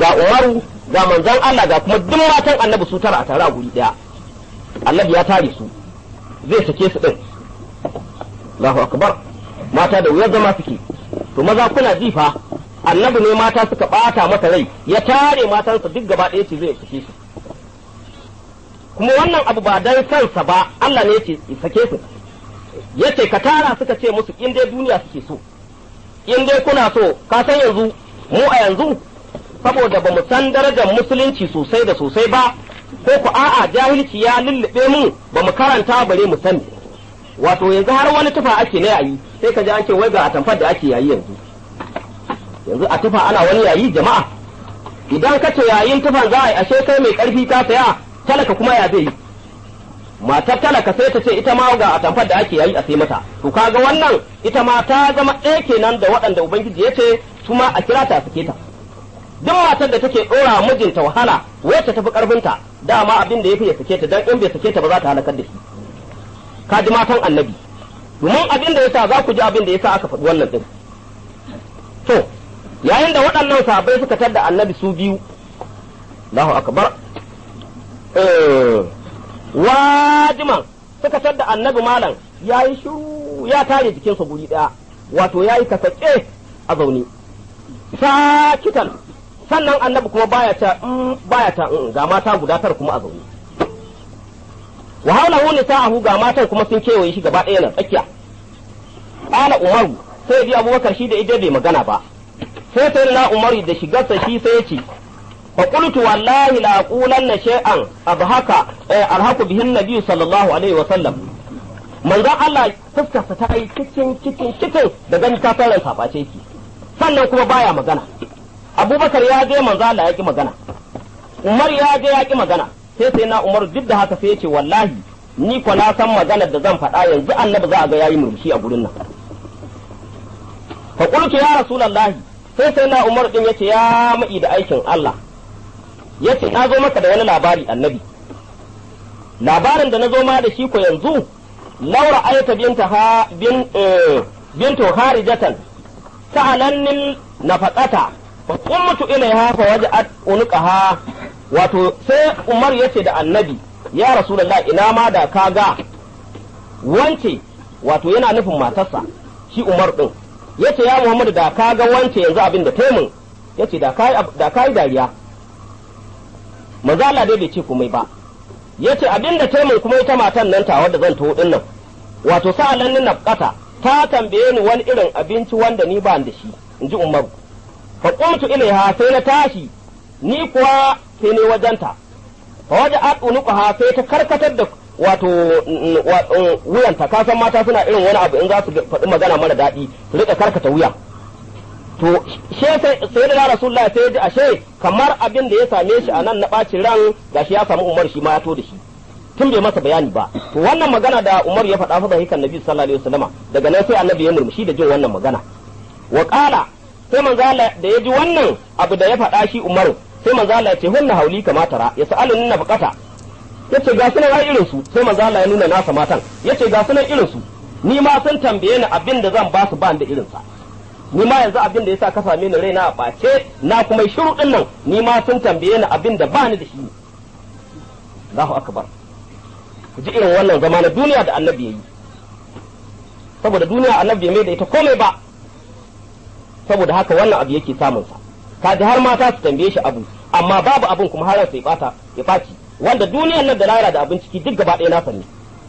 ga Umaru ga manzon Allah ga kuma duk matan annabi su tara a tare a guri daya annabi ya tare su zai sake su din Allahu akbar mata da wuyar zama suke to maza kuna ji fa annabi ne mata suka bata masa rai ya tare matansa duk gaba ɗaya ce zai sake su kuma wannan abu ba dan kansa ba Allah ne yace sake su yace ka tara suka ce musu in dai duniya suke so in dai kuna so ka san yanzu mu a yanzu saboda ba mu san darajar musulunci sosai da sosai ba ko ku a'a jahilci ya lullube mu ba mu karanta bare mu sani wato yanzu har wani tufa ake na yayi sai ka ji an ce wai ga atamfar da ake yayi yanzu yanzu a tufa ana wani yayi jama'a idan ka ce yayin tufan za a yi ashe kai mai karfi ka saya talaka kuma ya zai yi matar talaka sai ta ce ita ma ga atamfar da ake yayi a sai mata to kaga wannan ita ma ta zama ɗaya kenan da waɗanda ubangiji ya ce su ma a kira ta suke ta duk matar da take ɗora mijinta wahala wacce tafi ƙarfinta dama abin da ya fi ya sake ta dan in bai sake ta ba za ta halakar da shi ka ji matan annabi domin abin da yasa za ku ji abin da yasa aka faɗi wannan din to yayin da waɗannan sahabbai suka tar da annabi su biyu Allahu akbar wajiman suka tar da annabi malam yayi shiru ya tare jikinsa guri ɗaya wato yayi kasake a zaune sakitan sannan annabi kuma baya ta baya ta ga mata guda tara kuma a zaune wa hawlahu nisa'ahu ga matan kuma sun kewaye shi gaba ɗaya na tsakiya qala umaru sai bi abubakar shi da ije bai magana ba sai sai na umaru da shigarsa shi sai ya ce fa qultu wallahi la aqulanna shay'an abhaka alhaqu bihin nabiy sallallahu alaihi wa sallam manzon Allah fuskarsa ta yi cikin cikin cikin da gani ta fara sabace ki sannan kuma baya magana abubakar ya je manzo Allah ya ki magana umar ya je ya ki magana sai sai na umar duk da haka sai ya ce wallahi ni ko na san maganar da zan faɗa yanzu annabi za a ga yayi murmushi a gurin nan fa qultu ya rasulullahi sai sai na umar din yace ya mai da aikin Allah yace na zo maka da wani labari annabi labarin da na zo ma da shi ko yanzu laura ayata binta ha bin bintu harijatan sa'alannin nafaqata fa qumtu ilaiha fa waja'at unqaha wato sai Umar yace da Annabi ya Rasulullah ina ma da kaga wance wato yana nufin matarsa shi Umar din yace ya Muhammadu da kaga wance yanzu abin da taimun yace da kai da kai dariya manzo Allah dai bai ce komai ba yace abin da taimun kuma ita matan nan ta wadda zan taho din nan wato sa'alannin nafqata ta tambaye ni wani irin abinci wanda ni ba da shi in ji umaru fa qumtu ilaiha sai na tashi ni kuwa sai ne wajenta fa waje ha sai ta karkatar da wato wuyanta ka san mata suna irin wani abu in za su faɗi magana mara daɗi su rika karkata wuya to she sai sai da rasulullahi sai ji ashe kamar abin da ya same shi a nan na ɓacin ran gashi ya samu umar shi ma ya to da shi tun bai masa bayani ba to wannan magana da Umar ya faɗa fa da hikan Nabi sallallahu alaihi wasallama daga nan sai Annabi ya murmushi da jin wannan magana wa qala sai manzo Allah da ya ji wannan abu da ya faɗa shi Umar sai manzo Allah ya ce hunna hauli kama tara ya sa'alun na bukata yace ga sunan ai irin su sai manzo Allah ya nuna nasa matan yace ga sunan irin su ni ma sun tambaye ni abin da zan ba su ba da irin sa ni ma yanzu abin da yasa ka same ni raina a bace na kuma shiru din nan ni ma sun tambaye ni abin da ba ni da shi Allahu akbar ku ji irin wannan zama na duniya da annabi ya yi saboda duniya annabi mai da ita komai ba saboda haka wannan abu yake samunsa kaji har mata su tambaye shi abu amma babu abin kuma har sai bata ya faci wanda duniyar nan da lahira da abin ciki duk gaba ɗaya na ne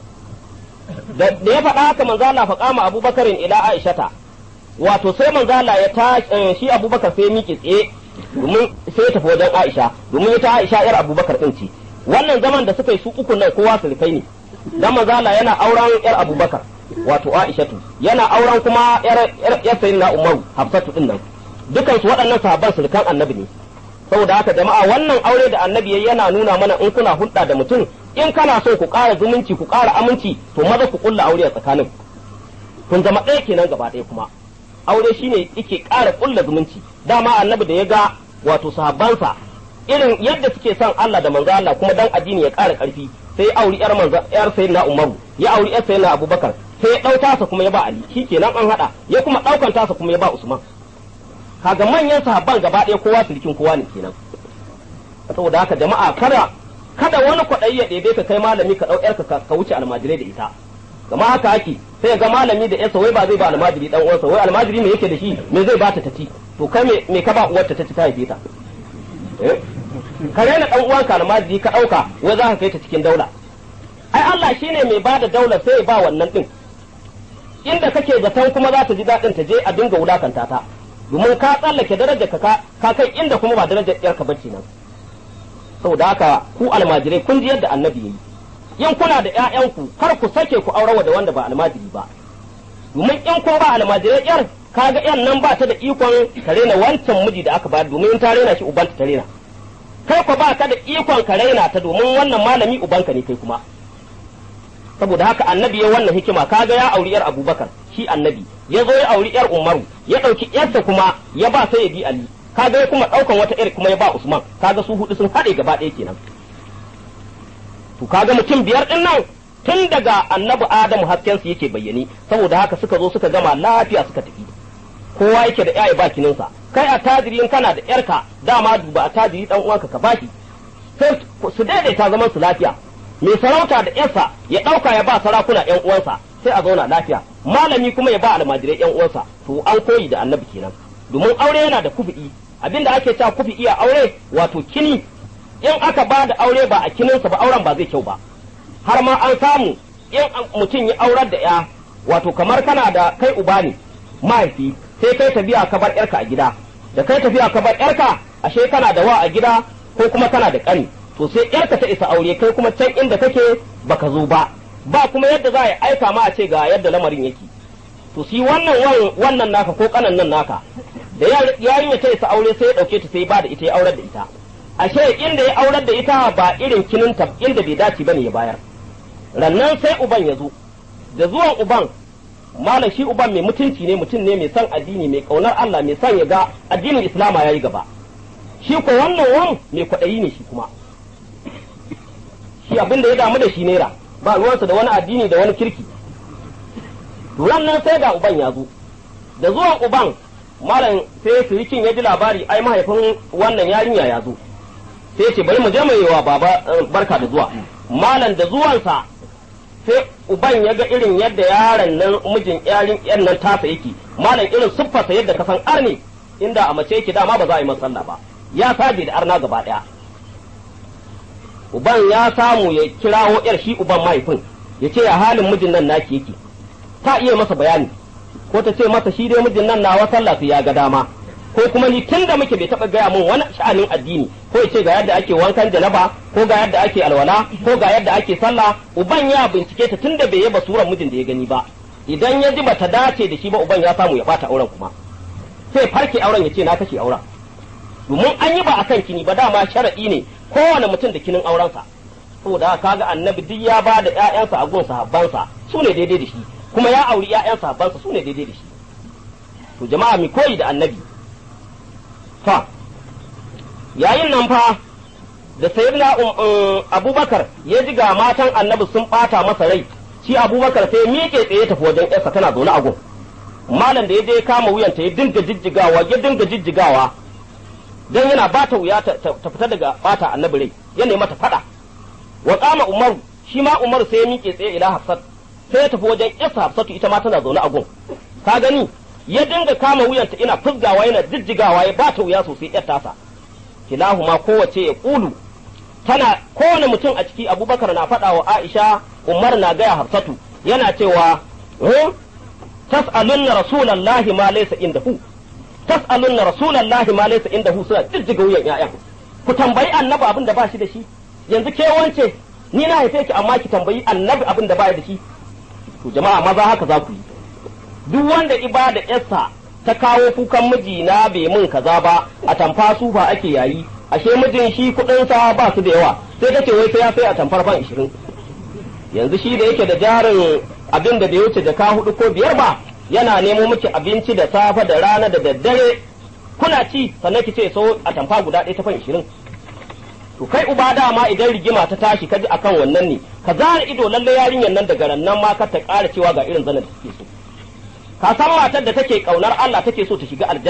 da ya faɗa haka manzo Allah faƙa ma Abubakarin ila Aishata wato sai manzo Allah ya ta shi Abubakar sai miƙe tsaye domin sai ya tafi wajen Aisha domin ita Aisha yar Abubakar din ce wannan zaman da suka yi su uku nan kowa surukai ne dan mazala yana auren yar abubakar wato aishatu yana auren kuma yar yar sayyidina umaru hafsatu din nan dukan su waɗannan sahabban surukan annabi ne saboda haka jama'a wannan aure da annabi yayi yana nuna mana in kuna hulɗa da mutum in kana so ku ƙara zumunci ku ƙara aminci to maza ku kulla aure a tsakanin kun zama ɗaya kenan gaba ɗaya kuma aure shine yake ƙara kulla zumunci dama annabi da ya ga wato sahabbansa irin yadda suke son Allah da manzo Allah kuma dan addini ya ƙara ƙarfi sai auri yar manzo yar sayyidina Umaru ya auri yar sayyidina Abubakar sai ya ɗau tasa kuma ya ba Ali shikenan an hada ya kuma ɗaukan tasa kuma ya ba Usman kaga manyan sahabban gaba ɗaya kowa sirikin kowa ne kenan saboda haka jama'a kada kada wani kwaɗayi ya ɗebe ka kai malami ka ɗau ƴarka ka wuce almajirai da ita gama haka ake sai ga malami da ƴarsa wai ba zai ba almajiri dan uwansa wai almajiri me yake da shi me zai bata ta ci to kai me me ka ba uwarta ta ci ta haife ta eh ka rena dan uwanka almajiri ka ɗauka wai za ka kai ta cikin daula ai Allah shine mai bada daula sai ya ba wannan din inda kake zaton kuma za ta ji daɗin ta je a dinga wulakanta ta domin ka tsallake darajar ka ka kai inda kuma ba darajar ƴarka bace nan saboda haka ku almajirai kun ji yadda annabi yayi in kuna da ƴaƴanku kar ku sake ku aurawa da wanda ba almajiri ba domin in kun ba almajirai ƴar kaga ƴan nan ba ta da ikon ka rena wancan miji da aka bayar domin in ta rena shi ubanta ta rena kai ku ba ka da ikon ka raina ta domin wannan malami ubanka ne kai kuma saboda haka annabi ya wannan hikima kaga ya auri yar abubakar shi annabi ya zo ya auri yar umaru ya ɗauki yarsa kuma ya ba sayyidi ali kaga ya kuma ɗaukan wata yar kuma ya ba usman kaga su hudu sun haɗe gaba ɗaya kenan to kaga mutum biyar din nan tun daga annabi adamu hasken su yake bayyane saboda haka suka zo suka gama lafiya suka tafi kowa yake da yayi bakininsa kai a tajiri in kana da yarka dama duba a tajiri dan uwanka ka baki sai su daidaita zaman su lafiya mai sarauta da yarsa ya ɗauka ya ba sarakuna yan uwansa sai a zauna lafiya malami kuma ya ba almajirai yan uwansa to an koyi da annabi kenan domin aure yana da kufi'i abinda ake cewa kufi'i a aure wato kini in aka ba da aure ba a kininsa ba auren ba zai kyau ba har ma an samu in mutum ya aurar da ya wato kamar kana da kai uba ne mahaifi sai kai tafiya ka bar yarka a gida da kai tafiya ka bar yarka ashe kana da wa a gida ko kuma kana da kani to sai yarka ta isa aure kai kuma can inda kake baka zo ba ba kuma yadda za a aika ma a ce ga yadda lamarin yake to shi wannan wannan naka ko kanan nan naka da yarinya ta isa aure sai ya dauke ta sai ba da ita ya aurar da ita ashe inda ya aurar da ita ba irin kininta inda bai dace bane ya bayar rannan sai uban ya zo da zuwan uban malam shi uban mai mutunci ne mutum ne mai son addini mai kaunar Allah mai son ya ga addinin islama yayi gaba shi ko wannan wan mai kwaɗayi ne shi kuma shi abin da ya damu da shi naira ba ruwansa da wani addini da wani kirki rannan sai ga uban ya zo da zuwan uban malam sai sirikin ya ji labari ai mahaifin wannan yarinya ya zo sai ce bari mu je mai wa baba barka da zuwa malam da zuwansa sai uban ya ga irin yadda yaron nan mijin yarin yan nan tasa yake malam irin siffarsa yadda ka san arne inda a mace yake dama ba za a yi masa ba ya saje da arna gaba daya uban ya samu ya kirawo yar shi uban mahaifin ya ce ya halin mijin nan naki yake ta iya masa bayani ko ta ce masa shi dai mijin nan nawa sallah ya ga dama ko kuma ni tun da muke bai taɓa gaya min wani sha'anin addini ko ya ce ga yadda ake wankan janaba ko ga yadda ake alwala ko ga yadda ake sallah uban ya bincike ta tun da bai yaba suran mijin da ya gani ba idan ya ji bata dace da shi ba uban ya samu ya bata auren kuma sai farke auren ya ce na kashe auren domin an yi ba akan kini ba dama sharaɗi ne kowane mutum da kinin aurensa saboda kaga annabi duk ya ba da ƴaƴansa a gun sahabbansa su ne daidai da shi kuma ya auri ƴaƴan sahabbansa su ne daidai da shi to jama'a mi koyi da annabi fa yayin nan fa da sayyidina abubakar ya ji ga matan annabi sun bata masa rai shi abubakar sai miƙe tsaye tafi wajen yarsa tana zaune a gun malam da ya je ya kama wuyanta ya dinga jijjigawa ya dinga jijjigawa dan yana bata wuya ta fita daga bata annabi rai ya nemi mata fada wa kama umaru shi ma umaru sai ya miƙe tsaye ila hafsat sai ya tafi wajen yarsa hafsatu ita ma tana zaune a gun ka gani ya dinga kama wuyanta ina fusgawa yana jijjigawa ya bata wuya sosai yar tasa kilahuma kowace ya kulu tana kowane mutum a ciki abubakar na faɗa wa aisha umar na gaya hafsatu yana cewa tas'alunna rasulallahi ma laysa indahu tas'alunna rasulallahi ma laysa indahu suna jijjiga wuyan ƴaƴan ku tambayi annabi abin da ba shi da shi yanzu ke wance ni na haife ki amma ki tambayi annabi abin da ba da shi to jama'a maza haka za ku yi duk wanda ibada yarsa ta kawo kukan miji na bai mun kaza ba a tamfa sufa ake yayi ashe mijin shi kudin sa ba su da yawa sai kace wai sai ya sai a tamfar ban 20 yanzu shi da yake da jarin abin da bai wuce jaka hudu ko biyar ba yana nemo miki abinci da safe da rana da daddare kuna ci sannan ki ce so a tamfa guda ɗaya ta fan 20 to kai uba dama idan rigima ta tashi kaji akan wannan ne ka zara ido lalle yarinyar nan daga rannan ma ka ta ƙara cewa ga irin zanen da take so ka san matar da take kaunar Allah take so ta shiga aljanna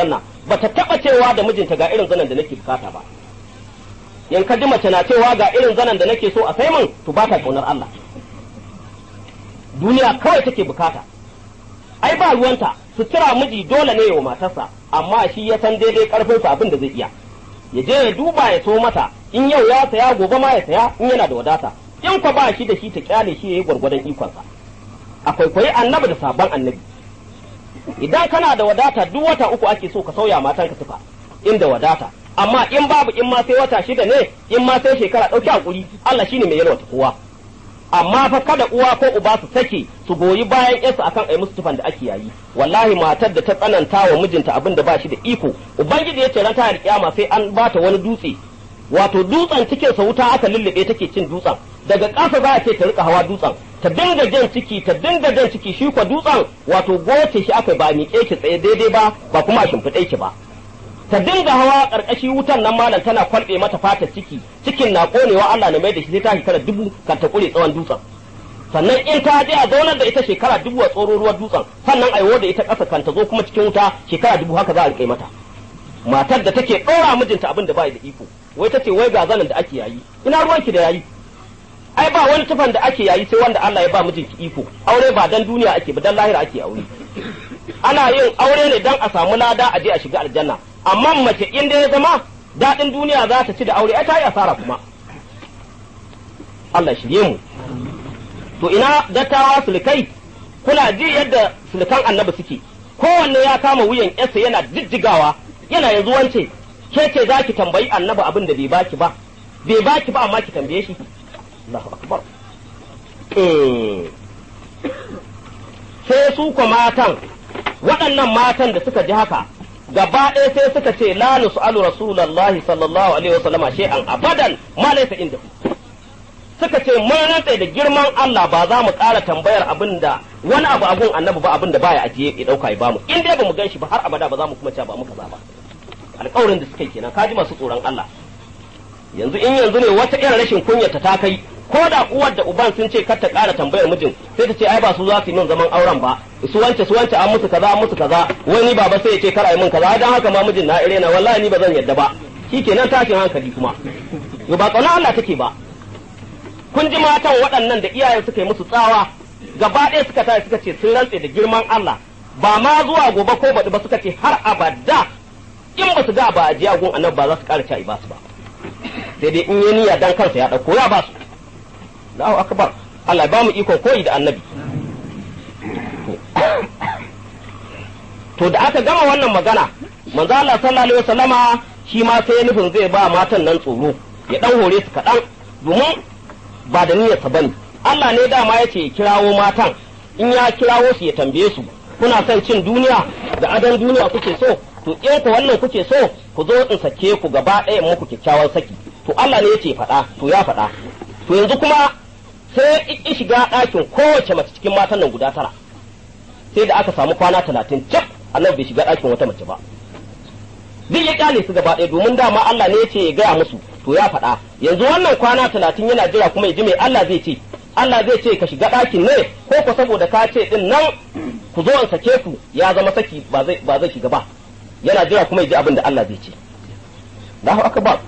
bata taba cewa da mijinta ga irin zanen da nake bukata ba in ka ji mace na cewa ga irin zanen da nake so a sai min to ba ta kaunar Allah duniya kawai take bukata ai ba ruwanta sutura miji dole ne wa matarsa amma shi ya san daidai karfinsa abin da zai iya ya je ya duba ya so mata in yau ya saya gobe ma ya saya in yana da wadata in kwa ba shi da shi ta kyale shi yayi gwargwadon ikonsa akwai kwayi annabi da sabon annabi idan kana da wadata duk wata uku ake so ka sauya matanka tufa inda wadata amma in babu in ma sai wata shida ne in ma sai shekara ɗauki hakuri Allah shine mai yalwata kowa amma fa kada uwa ko uba su sake su goyi bayan yarsu akan ai musu tufan da ake yayi wallahi matar da ta tsananta wa mijinta abin da ba shi da iko ubangiji ya ce ran ta kiyama sai an bata wani dutse wato dutsen cikin sa wuta aka lullube take cin dutsen daga ƙasa za a ce ta rika hawa dutsen ta dinga jan ciki ta dinga jan ciki shi kwa dutsen wato goce shi aka ba miƙe ki tsaye daidai ba ba kuma a shimfiɗe ki ba ta dinga hawa ƙarƙashi wutan nan malam tana kwalɓe mata fatar ciki cikin na ƙonewa Allah na mai da shi sai ta shekara dubu kan ta ƙure tsawon dutsen sannan in ta je a zaunar da ita shekara dubu a tsoro ruwan dutsen sannan a da ita ƙasa kan ta zo kuma cikin wuta shekara dubu haka za a riƙe mata matar da take ɗora mijinta abin da ba da iko wai ta ce wai ga zanen da ake yayi ina ruwanki da yayi ai ba wani tufan da ake yayi sai wanda Allah ya ba mijinki iko aure ba dan duniya ake ba dan lahira ake aure ana yin aure ne dan a samu lada a je a shiga aljanna amma mace in da ya zama daɗin duniya za ta ci da aure ai ta yi asara kuma Allah shirye mu to ina dattawa sulkai kuna ji yadda sulkan annabi suke kowanne ya kama wuyan yarsa yana jijjigawa yana yanzu wance ke ce za ki tambayi annabi abin da bai baki ba bai baki ba amma ki tambaye shi Allahu akbar sai su ko matan waɗannan matan da suka ji haka gaba ɗaya sai suka ce la nus'alu rasulullahi sallallahu alaihi wasallam shay'an abadan ma laysa inda suka ce mun rantsa da girman Allah ba za mu ƙara tambayar abin da wani abu abun annabi ba abin da baya ajiye ya dauka ya bamu in dai bamu gan shi ba har abada ba za mu kuma ce ba muka za ba alƙawarin da suka yi kenan kaji masu tsoron Allah yanzu in yanzu ne wata irin rashin kunyata ta kai ko da uwar da uban sun ce kar ta ƙara tambayar mijin sai ta ce ai ba su za su yi min zaman auren ba su wance su wance an musu kaza an musu kaza wani baba sai ya ce kar a yi min kaza dan haka ma mijin na ire na wallahi ni ba zan yadda ba shikenan tashin hankali kuma yo ba tsauna Allah take ba kun ji matan waɗannan da iyayen suka yi musu tsawa gaba ɗaya suka tashi suka ce sun rantse da girman Allah ba ma zuwa gobe ko baɗi ba suka ce har abada in ba su ga ba a jiya gun annabi ba za su ƙara ci ba su ba sai dai in yi niyya dan kansa ya ɗauko ya ba su Allahu akbar Allah ba mu iko koyi da annabi to da aka gama wannan magana manzo Allah sallallahu alaihi wasallama shi ma sai nufin zai ba matan nan tsoro ya dan hore su kaɗan domin ba da niyyarsa bane Allah ne dama ya ce kirawo matan in ya kirawo su ya tambaye su kuna son cin duniya da adon duniya kuke so to in ku wannan kuke so ku zo in sake ku gaba ɗaya muku kyakkyawan saki to Allah ne ya ce faɗa to ya faɗa to yanzu kuma sai in shiga ɗakin kowace mace cikin matan nan guda tara sai da aka samu kwana talatin cif annabi bai shiga ɗakin wata mace ba duk ya kyale su gaba ɗaya domin dama Allah ne ya ce ya gaya musu to ya faɗa yanzu wannan kwana talatin yana jira kuma ya ji mai Allah zai ce Allah zai ce ka shiga ɗakin ne ko ko saboda ka ce din nan ku zo in sake ku ya zama saki ba zai ba zai shiga ba yana jira kuma ya ji abin da Allah zai ce Allahu akbar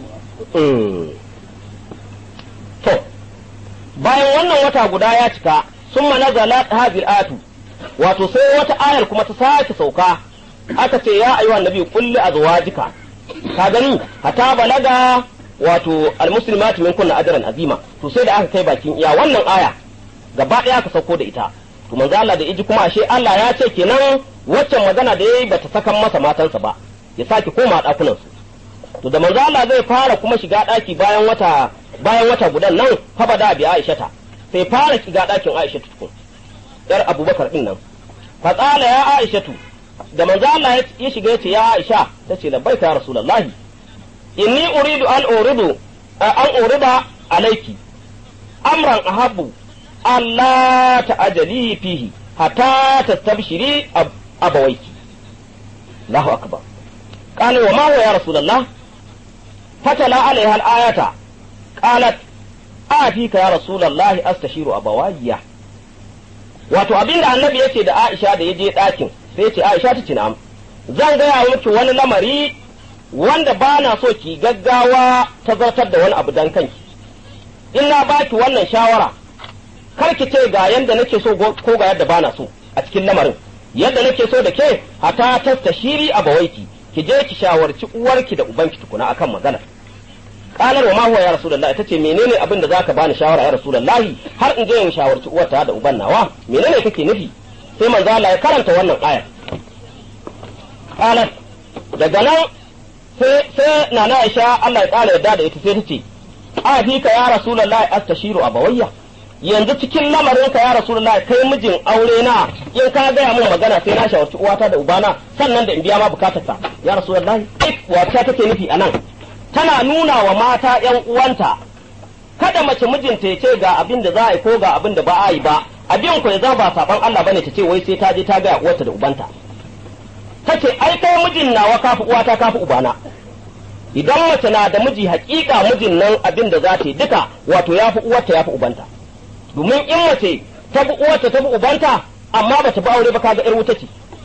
to bayan wannan wata guda ya cika summa nazalat hadhihi atu wato sai wata ayar kuma ta sake sauka aka ce ya ayyuhan nabi kulli azwajika ka gani hata balaga wato almuslimat min kunna ajran azima to sai da aka kai bakin iya wannan aya gaba daya aka sauko da ita to manzo Allah da iji kuma ashe Allah ya ce kenan waccan magana da yayi bata sakan masa matansa ba ya sake koma dakunan su to da manzo Allah zai fara kuma shiga daki bayan wata bayan wata gudan nan fa bada bi Aisha ta sai fara shiga dakin Aisha tukun yar Abubakar din nan fa tsala ya Aisha da manzo Allah ya shiga yace ya Aisha tace labbaika ya Rasulullahi inni uridu an uridu an urida alayki amran ahabbu Allah ta'ajali fihi hatta tastabshiri abawaiki Allahu akbar قال وما هو يا رسول الله فتلا عليها الآية قالت آتيك يا رسول الله أستشير أبوايا wato abin da annabi yace da Aisha da yaje ɗakin sai yace Aisha ta na'am zan gaya miki wani lamari wanda ba na so ki gaggawa ta zartar da wani abu dan kanki in na baki wannan shawara kar ki ce ga yadda nake so ko ga yadda bana so a cikin lamarin yadda nake so da ke hata tasta shiri a bawaiki ki je ki shawarci uwarki da ubanki tukuna akan magana kalar wa ma huwa ya rasulullahi tace menene abin da zaka bani shawara ya rasulullahi har in je in shawarci uwarta da uban nawa menene kake nufi sai manzo Allah ya karanta wannan ayar qalat daga nan sai sai nana Aisha Allah ya kara yadda da ita sai tace a fika ya rasulullahi astashiru abawayya yanzu cikin lamarin ka ya rasulullahi kai mijin aure na in ka gaya min magana sai na shawarci uwata da ubana sannan da in biya ma bukatarsa ya rasulullahi wata take nufi anan tana nuna wa mata ‘yan uwanta, kada mace mijinta ya ce ga abin da za a yi ko ga abin da ba a yi ba, abin ku ya zama ba saban Allah bane ta ce wai sai ta je ta gaya uwarta da ubanta. Ta ce, ai kai mijin nawa kafi uwata kafi ubana. Idan mace na da miji hakika mijin nan abin da za ta yi duka wato ya fi uwarta ya fi ubanta. Domin in mace ta bi uwarta ta bi ubanta amma ba ta bi aure ba kaga ‘yar wuta ce.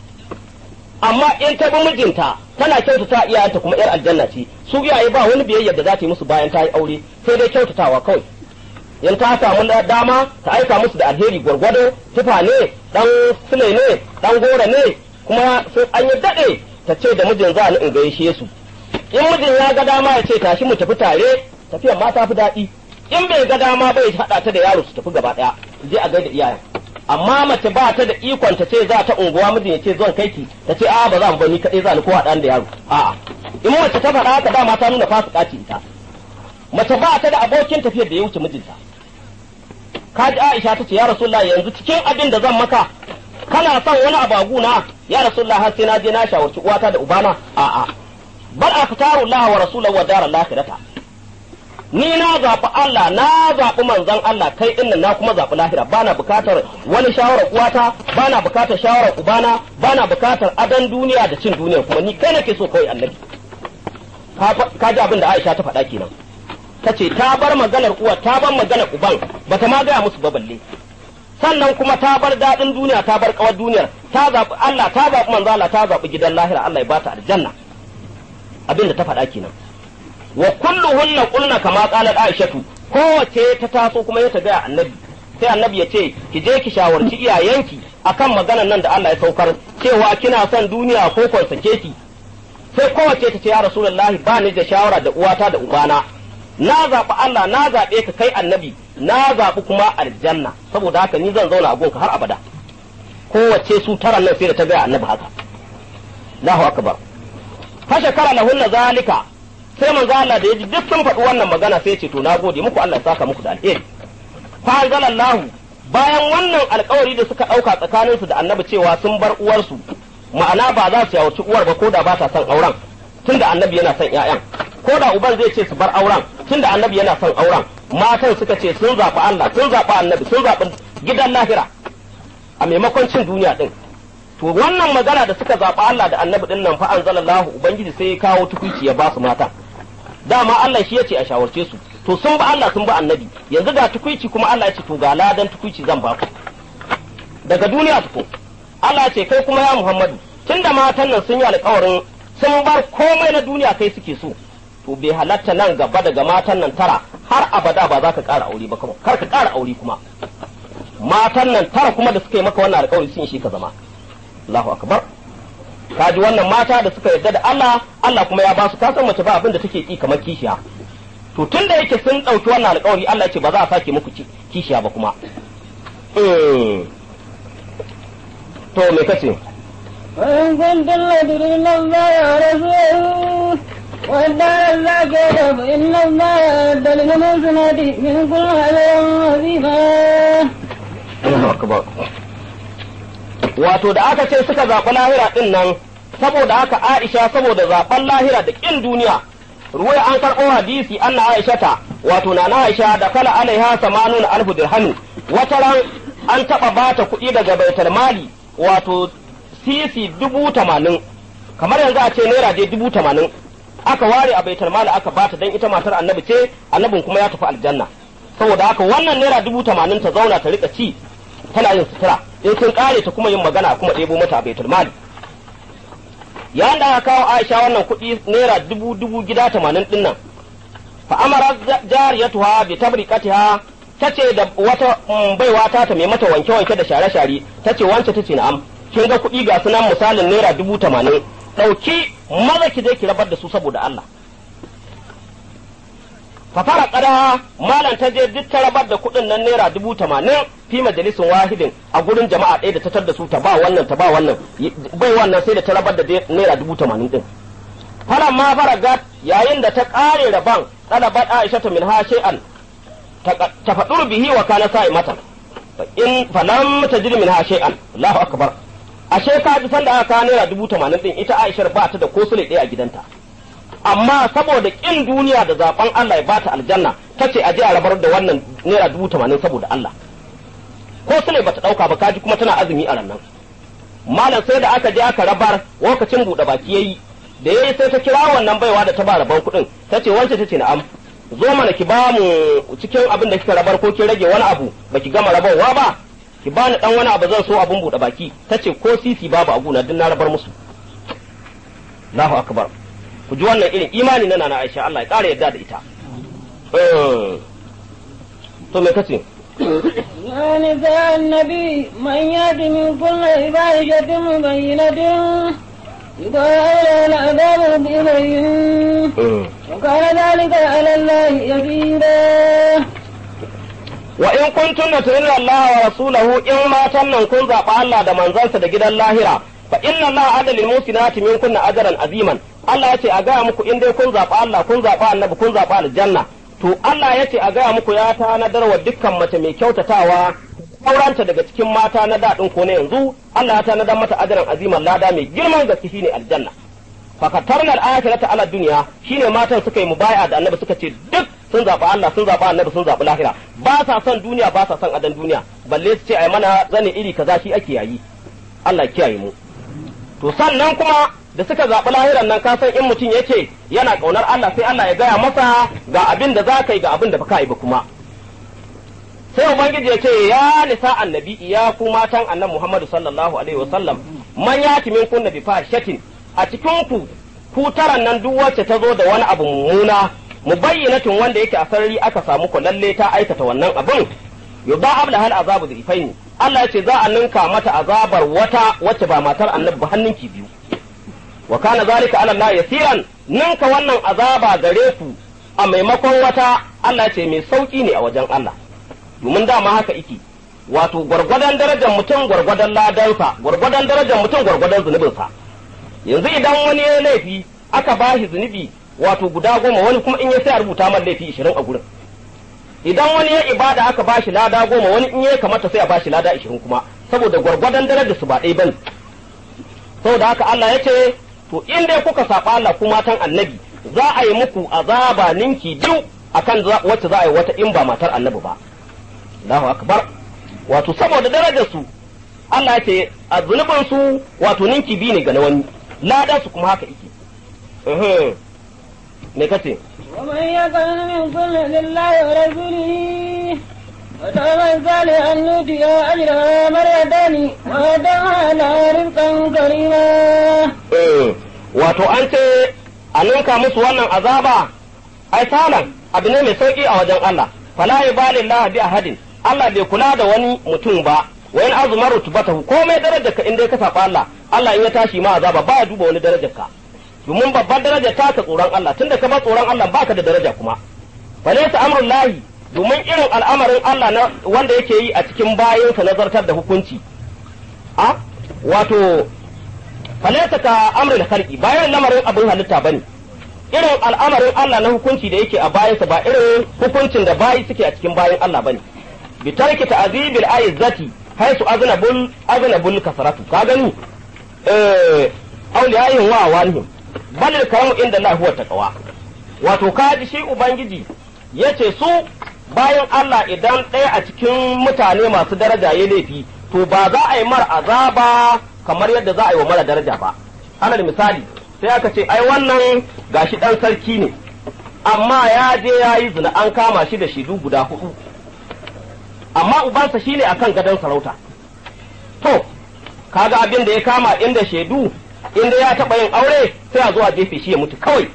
amma in ta bi mijinta tana kyautata iyayenta kuma yar aljanna ce su iyaye ba wani biyayya da za ta yi musu bayan ta yi aure sai dai kyautatawa kawai in ta samu dama ta aika musu da alheri gwargwado tufa ne dan sule ne dan gora ne kuma sai an yi dade ta ce da mijin za ni in gaishe su in mijin ya ga dama ya ce tashi mu tafi tare tafiyar ma ta fi daɗi in bai ga dama bai haɗa ta da yaro su tafi gaba ɗaya je a gaida iyayen amma mace ba ta da ikon ta ce za ta unguwa mijin ya ce zan kai ki ta ce a ba za mu bani kaɗai za ni ko haɗa da yaro a'a in mace ta faɗa haka dama ta nuna fasika ce ita mace ba ta da abokin tafiyar da ya wuce mijinta kaji Aisha ta ce ya Rasulullah yanzu cikin abin da zan maka kana son wani abagu na ya Rasulullah har sai na je na shawarci uwata da ubana a'a bal aftaru Allah wa rasulahu wa daral akhirata ni na zaɓi Allah na zaɓi manzon Allah kai ɗin na kuma zaɓi lahira bana bukatar wani shawarar uwata bana bukatar shawarar ubana bana bukatar adan duniya da cin duniya kuma ni kai nake so kawai annabi ka ji abin da Aisha ta faɗa kenan ta ce ta bar maganar uwa ta bar maganar uban bata ma gaya musu ba balle sannan kuma ta bar daɗin duniya ta bar kawar duniyar ta zaɓi Allah ta zaɓi manzo Allah ta zaɓi gidan lahira Allah ya bata aljanna abin da ta faɗa kenan wa kulluhunna qulna kama qalat aishatu kowace ta taso kuma ya tabi'a annabi sai annabi ya ce ki je ki shawarci iyayenki akan maganar nan da Allah ya saukar cewa kina son duniya ko kon sake ki sai kowace ta ce ya rasulullahi ba ni da shawara da uwata da ubana na zaɓi Allah na zaɓe ka kai annabi na zaɓi kuma aljanna saboda haka ni zan zauna a gonka har abada kowace su tara nan sai da ta gaya annabi haka Allahu akbar fa shakara lahunna zalika sai manzo Allah da yaji duk sun faɗi wannan magana sai ce to na gode muku Allah ya saka muku da alheri fa anzalallahu bayan wannan alkawari da suka ɗauka tsakanin su da annabi cewa sun bar uwarsu ma'ana ba za su yawarci uwar ba ko da ba ta son auren tunda annabi yana son ƴaƴan ko da uban zai ce su bar auren tunda annabi yana son auren matan suka ce sun zaɓi Allah sun zaɓi annabi sun zaɓi gidan lahira a maimakon cin duniya din to wannan magana da suka zaɓi Allah da annabi din nan fa anzalallahu ubangiji sai ya kawo tukuici ya ba su mata dama Allah shi yace a shawarce su to sun ba Allah sun ba annabi yanzu ga tukuici kuma Allah ya ce to ga ladan tukuici zan ba ku daga duniya tuko Allah ce kai kuma ya Muhammadu tunda matan nan sun yi alƙawarin sun bar komai na duniya kai suke so to bai halatta nan gaba daga matan nan tara har abada ba za ka ƙara aure ba kuma kar ka ƙara aure kuma matan nan tara kuma da suka yi maka wannan alƙawari sun shi ka zama Allahu akbar ka ji wannan mata da suka yarda da Allah Allah kuma ya ba su kasan mace ba abin da take ki kamar kishiya to tun da yake sun ɗauki wannan alƙawari Allah ce ba za a sake muku kishiya ba kuma to me kace وإن كنتم لتريدون الله ورسوله والدار الآخرة فإن الله أعد للمحسنات من كل أجر عظيما. Allahu akbar wato da aka ce suka zaɓi lahira ɗin nan saboda haka Aisha saboda zaɓen lahira da ƙin duniya ruwai an karɓo hadisi anna Aisha ta wato na na Aisha da kala alaiha samanun alfu dirhami wata ran an taɓa bata kuɗi daga baitul mali wato sisi dubu tamanin kamar yanzu a ce naira dai dubu tamanin aka ware a baitul mali aka bata dan ita matar annabi ce annabin kuma ya tafi aljanna saboda haka wannan naira dubu tamanin ta zauna ta rika ci tana yin sutura in sun kare ta kuma yin magana kuma ɗebo mata a baitul mali yayin da aka kawo Aisha wannan kuɗi naira dubu dubu gida tamanin ɗin nan fa amara jariyatuha bi tabriqatiha tace da wata baiwa ta ta mai mata wanke wanke da share share tace wance tace na'am kin ga kuɗi ga sunan misalin naira dubu tamanin ɗauki maza ki je ki rabar da su saboda Allah fa fara kada malam ta je duk ta rabar da kuɗin nan naira dubu tamanin fi majalisin wahidin a gurin jama'a ɗaya da ta tar da su ta ba wannan ta ba wannan bai wannan sai da ta rabar da naira dubu tamanin ɗin falan ma faragat yayin da ta ƙare rabon ɗalabat aisha ta min ha shay'an ta faɗur bihi wa kana sa'imatan in falam tajid min ha shay'an Allahu akbar ashe ka ji sanda aka kawo naira dubu tamanin ɗin ita aishar ba ta da ko sule ɗaya a gidanta amma saboda ƙin duniya da zaben Allah ya bata aljanna ta ce a je a rabar da wannan naira dubu tamanin saboda Allah ko sule bata ɗauka ba kaji kuma tana azumi a rannan malam sai da aka je aka rabar lokacin buɗe baki yayi da yayi sai ta kira wannan baiwa da ta ba rabon kuɗin ta ce wance ta ce na'am zo mana ki ba mu cikin abin da kika rabar ko kin rage wani abu baki gama rabarwa ba ki bani dan wani abu zan so abin buɗe baki ta ce ko sisi babu a guna duk na rabar musu Allahu akbar ku ji wannan irin imani na nana Aisha Allah ya ƙara yadda da ita to me kace يا نساء النبي من يأت من كل فاحشة مبينة يضاعف العذاب بإذنه وكان ذلك على الله يسيرا wa in kuntunna tu'minna Allah wa rasulahu in matan nan kun zaɓa Allah da manzansa da gidan lahira fa inna Allah adal lil musinati min kunna ajran aziman Allah yace a gaya muku in dai kun zaɓa Allah kun zaɓa annabi kun zaɓa aljanna to Allah yace a gaya muku ya tanadar wa dukkan mace mai kyautatawa auranta daga cikin mata na daɗin ko na yanzu Allah ya tanadar mata ajran aziman lada mai girman gaske shine aljanna fakatarnal akhirata ala dunya shine matan suka yi mubaya da annabi suka ce duk sun zaɓi Allah sun zaɓi annabi sun zaɓi lahira ba sa son duniya ba sa son adan duniya balle su ce ai mana zane iri kaza shi ake yayi Allah kiyaye mu to sannan kuma da suka zaɓi lahiran nan ka san in mutum yace yana ƙaunar Allah sai Allah ya gaya masa ga abin da za ka yi ga abin da baka yi ba kuma sai ubangiji ya ce ya nisa annabi ya ku matan annabi Muhammadu sallallahu alaihi wasallam man yati min kunna bi fahishatin a cikin ku ku taran nan duk wacce ta zo da wani abu mummuna mubayyinatin wanda yake a sarari aka samu ku lalle ta aikata wannan abin yuba abla hal azabu da ifaini Allah ya ce za a ninka mata azabar wata wacce ba matar annabi ba hannunki biyu wa kana zalika ala Allah yasiran ninka wannan azaba gare ku a maimakon wata Allah ce mai sauki ne a wajen Allah domin dama haka iki wato gwargwadon darajar mutum gwargwadon ladansa gwargwadon darajar mutum gwargwadon zunubinsa yanzu idan wani ya laifi aka bashi zunubi wato guda goma wani kuma in ya sai a rubuta man laifi ishirin a gurin idan wani ya ibada aka bashi lada goma wani in ya kamata sai a bashi lada ishirin kuma saboda gwargwadon darajar su ba ɗaya bane saboda haka Allah ya ce to in dai kuka saba Allah ku matan annabi za a yi muku azaba ninki biyu akan wacce za a yi wata in ba matar annabi ba Allahu akbar wato saboda darajar su Allah ya ce a zunubin su wato ninki biyu ne ga na wani ladan su kuma haka yake me kace ومن يقل من كل لله ورسوله وتعمل صالحا نؤتي اجرها مرتين وادعها لها رزقا كريما wato an ce a ninka musu wannan azaba ai salan abu ne mai sauki a wajen Allah fala yubalillahu bi ahadin Allah bai kula da wani mutum ba wa in azuma rutubatahu komai darajar ka in dai ka saba Allah Allah in ya tashi ma azaba ba ya duba wani darajar ka domin babbar daraja ta ka tsoron Allah tunda ka ba tsoron Allah baka da daraja kuma falaysa amrul lahi domin irin al'amarin Allah na wanda yake yi a cikin bayansa nazartar da hukunci a wato falaysa ka amrul khalqi bayan lamarin abin halitta bane irin al'amarin Allah na hukunci da yake a bayansa ba irin hukuncin da bayi suke a cikin bayan Allah bane bi tarki ta'zibil aizati haisu aznabul aznabul kasratu ka gani eh auliyayin wa walihim bal karamu inda Allah huwa taqwa wato kaji shi ubangiji yace su bayan Allah idan ɗaya a cikin mutane masu daraja ya laifi to ba za a yi mar azaba kamar yadda za a yi wa mara daraja ba alal misali sai aka ce ai wannan gashi dan sarki ne amma ya je ya yi zina an kama shi da shidu guda hudu amma ubansa shine akan gadon sarauta to kaga abin da ya kama inda shaidu inda ya taɓa yin aure sai a zo a jefe shi ya mutu kawai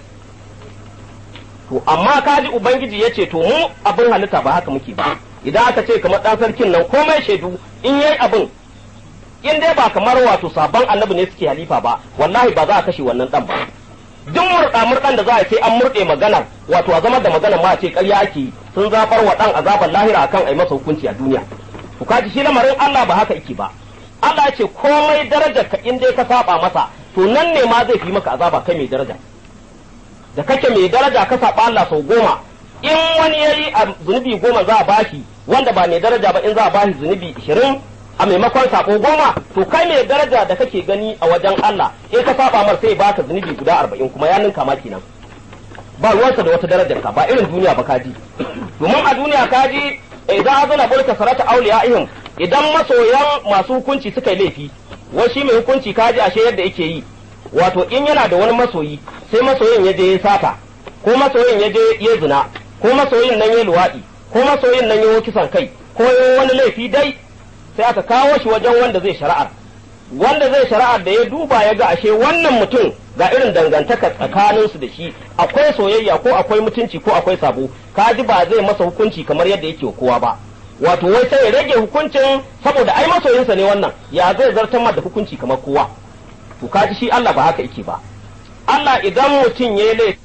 to amma kaji ubangiji ya ce to mu abin halitta ba haka muke ba idan aka ce kamar ɗan sarkin nan komai shaidu in yayi abin in dai ba kamar wato sabon annabi ne suke halifa ba wallahi ba za a kashe wannan dan ba duk murɗa murɗan da za a sai an murɗe maganar wato a zama da maganar ma a ce ƙarya ake yi sun zafar wa ɗan azabar lahira akan a yi masa hukunci a duniya to kaji shi lamarin Allah ba haka yake ba Allah ya ce komai darajar ka in dai ka saba masa to nan ne ma zai fi maka azaba kai mai daraja da kake mai daraja ka saba Allah sau goma in wani yayi a zunubi goma za a bashi wanda ba mai daraja ba in za a bashi zunubi ishirin a maimakon sako goma to kai mai daraja da kake gani a wajen Allah in ka saba mar sai baka zunubi guda arba'in kuma ya ninka ma kenan ba ruwansa da wata darajar ka ba irin duniya ba kaji domin a duniya kaji idan azana bulka sarata awliyaihim idan masoyan masu hukunci suka yi laifi wai shi mai hukunci kaji ashe yadda yake yi wato in yana da wani masoyi sai masoyin ya je ya sata ko masoyin ya je ya zina ko masoyin nan ya luwaɗi ko masoyin nan ya kisan kai ko ya wani laifi dai sai aka kawo shi wajen wanda zai shari'ar wanda zai shari'ar da ya duba ya ga ashe wannan mutum ga irin dangantaka tsakaninsu da shi akwai soyayya ko akwai mutunci ko akwai sabo kaji ba zai masa hukunci kamar yadda yake kowa ba wato wai sai ya rage hukuncin saboda ai masoyinsa ne wannan ya zai zartar da hukunci kamar kowa to kaji shi Allah ba haka yake ba Allah idan mutum ya yi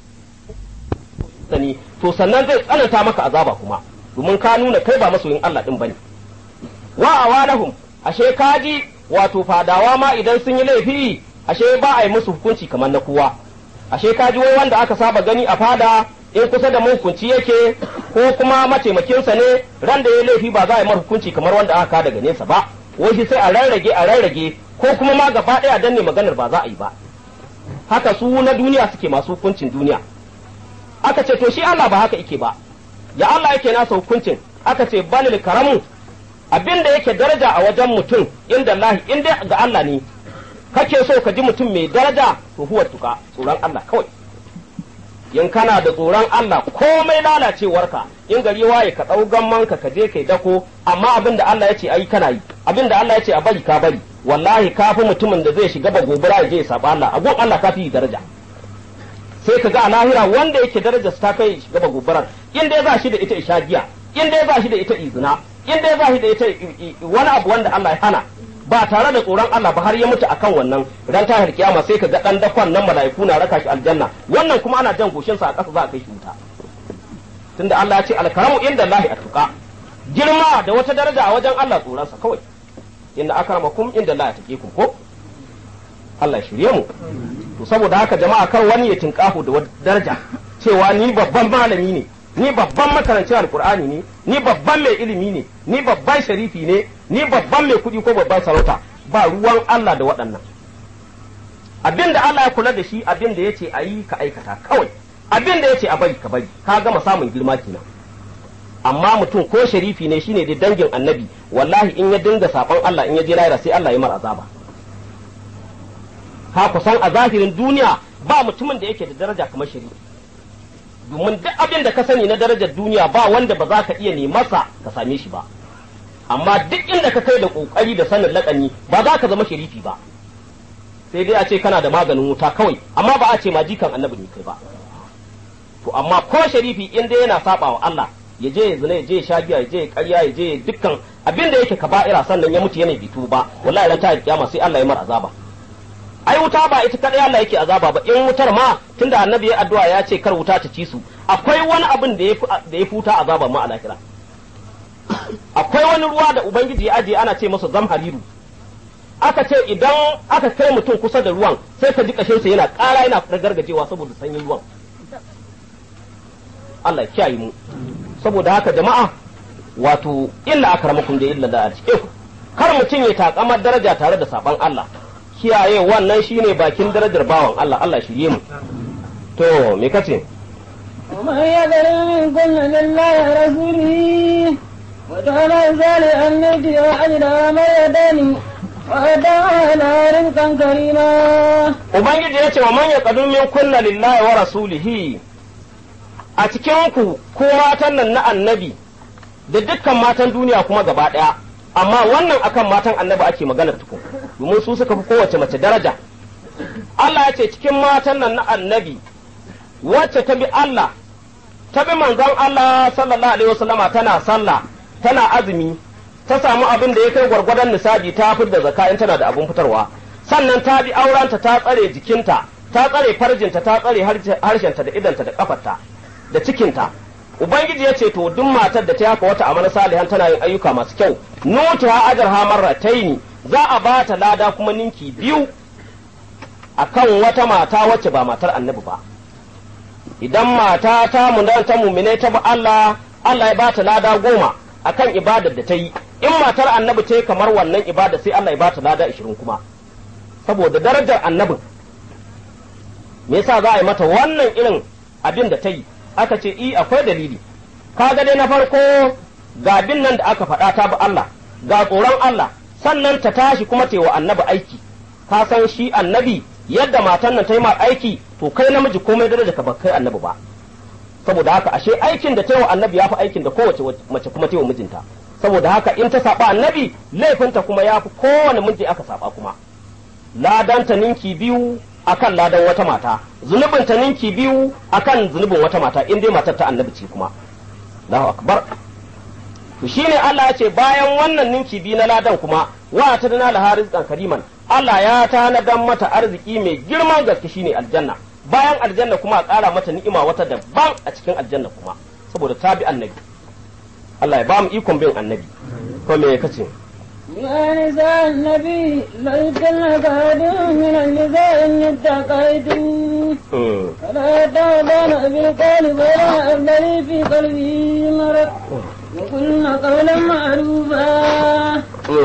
sani to sannan zai tsananta maka azaba kuma domin ka nuna kai ba masoyin Allah din bane wa awalahum ashe kaji wato fadawa ma idan sun yi laifi ashe ba a yi musu hukunci kamar na kowa ashe kaji wai wanda aka saba gani a fada in kusa da hukunci yake ko kuma mataimakinsa ne ran da ya laifi ba za a yi mar hukunci kamar wanda aka daga nesa ba wai shi sai a rarrage a rarrage ko kuma ma gaba ɗaya danne maganar ba za a yi ba haka su na duniya suke masu hukuncin duniya aka ce to shi Allah ba haka yake ba ya Allah yake nasa hukuncin aka ce balil karamu abin da yake daraja a wajen mutum inda Allah in dai ga Allah ne kake so ka ji mutum mai daraja to huwa tuka tsoron Allah kawai in kana da tsoron Allah komai lalacewarka in gari waye ka ɗau gammanka ka je kai dako amma abin da Allah ya ce ayi kana yi abin da Allah ya ce a bari ka bari wallahi ka fi mutumin da zai shiga ba gobara ya je ya saba Allah a gun Allah ka fi daraja sai ka ga a lahira wanda yake daraja ta kai shiga ba gobarar in dai za shi da ita ishagiya in dai za shi da ita izina in dai za shi da ita wani abu wanda Allah ya hana ba tare da tsoron Allah ba har ya mutu akan wannan ran tahir kiyama sai ka ga dan dakon nan mala'iku na raka shi aljanna wannan kuma ana jan goshin sa a ƙasa za a kai shi wuta tunda Allah ya ce alkaramu inda Allah atuqa girma da wata daraja a wajen Allah tsoron sa kawai inna akramakum inda Allah yataqikum ko Allah ya shirye mu to saboda haka jama'a kar wani ya tinkahu da wata daraja cewa ni babban malami ne ni babban makarancin alkur'ani ne ni babban mai ilimi ne ni babban sharifi ne ni babban mai kuɗi ko babban sarauta ba ruwan Allah da waɗannan abin da Allah ya kula da shi abin da ya ce a yi ka aikata kawai abin da ya ce a bari ka bari ka gama samun girma kenan amma mutum ko sharifi ne shine da dangin annabi wallahi in ya dinga saɓon Allah in ya je lahira sai Allah ya mar azaba ka kusan a zahirin duniya ba mutumin da yake da daraja kamar sharifi domin duk abin da ka sani na darajar duniya ba wanda ba za ka iya nemasa ka same shi ba amma duk inda ka kai da kokari da sanin lakani ba za ka zama sharifi ba sai dai a ce kana da maganin wuta kawai amma ba a ce ma jikan annabi ne kai ba to amma ko sharifi in dai yana saba wa Allah ya je ya zina ya je ya sha giya ya je ya karya ya je dukkan abin da yake kaba'ira sannan ya mutu yana bitu ba wallahi ran ta kiyama sai Allah ya mar azaba ai wuta ba ita kadai Allah yake azaba ba in wutar ma tunda annabi ya addu'a ya ce kar wuta ta ci su akwai wani abin da ya da ya futa azaba ma a lahira akwai wani ruwa da ubangiji ya aje ana ce masa zamhariru aka ce idan aka kai mutum kusa da ruwan sai ka ji kashin sa yana ƙara yana gargajewa saboda sanyin ruwan Allah ya kiyaye mu saboda haka jama'a wato illa akramakum da illa da a kar mutum ya takamar daraja tare da saban Allah kiyaye wannan shine bakin darajar bawan Allah Allah shirye mu to me kace ومن يذر منكم لله ورسوله وتولى ذلك أن يدعو أجر ما يداني وأدعى إلى رزقا كريما ubangiji ya ce wa man yaqadu min kunna lillahi wa rasulihi a cikin ku ko matan nan na annabi da dukkan matan duniya kuma gaba daya amma wannan akan matan annabi ake magana tukun domin su suka fi kowace mace daraja Allah ya ce cikin matan nan na annabi wacce ta bi Allah ta bi manzon Allah sallallahu alaihi wasallama tana sallah tana azumi ta samu abin da ya kai gwargwadon nisabi ta fitar da zakka in tana da abin fitarwa sannan ta bi aurenta ta tsare jikinta ta tsare farjinta ta tsare harshenta da idanta da kafarta da cikinta ubangiji ya ce to duk matar da ta haka wata amana salihan tana yin ayyuka masu kyau nutu ha ajar ha marrataini za a ba ta lada kuma ninki biyu akan wata mata wacce ba matar annabi ba idan mata ta mudan ta mumine ta bi Allah Allah ya ba ta lada goma akan ibadar da ta yi in matar annabi ta yi kamar wannan ibada sai Allah ya ba ta lada ishirin kuma saboda darajar annabin me yasa za a yi mata wannan irin abin da ta yi aka ce i akwai dalili kaga dai na farko ga bin nan da aka faɗa ta bi Allah ga tsoron Allah sannan ta tashi kuma ta yi wa annabi aiki ka san shi annabi yadda matan nan ta yi ma aiki to kai namiji komai daraja ka ba kai annabi ba saboda haka ashe aikin da ta yi wa annabi ya fi aikin da kowace mace kuma ta yi wa mijinta saboda haka in ta saba annabi laifinta kuma ya fi kowane miji aka saba kuma ladanta ninki biyu akan ladan wata mata zunubin ta ninki biyu akan zunubin wata mata in dai matar ta annabi ce kuma Allahu akbar to shine Allah ya ce bayan wannan ninki biyu na ladan kuma wa ta dana la rizqan kariman Allah ya tanadan mata arziki mai girman gaske shine aljanna bayan aljanna kuma a ƙara mata ni'ima wata daban a cikin aljanna kuma saboda ta bi annabi Allah ya ba mu ikon bin annabi ko me kace يا نساء النبي ليسن كهد من النساء إن اتقيتم فلا تعضن بالقول ولا أبدلي في قلبه مرض وقلن قولا معروفا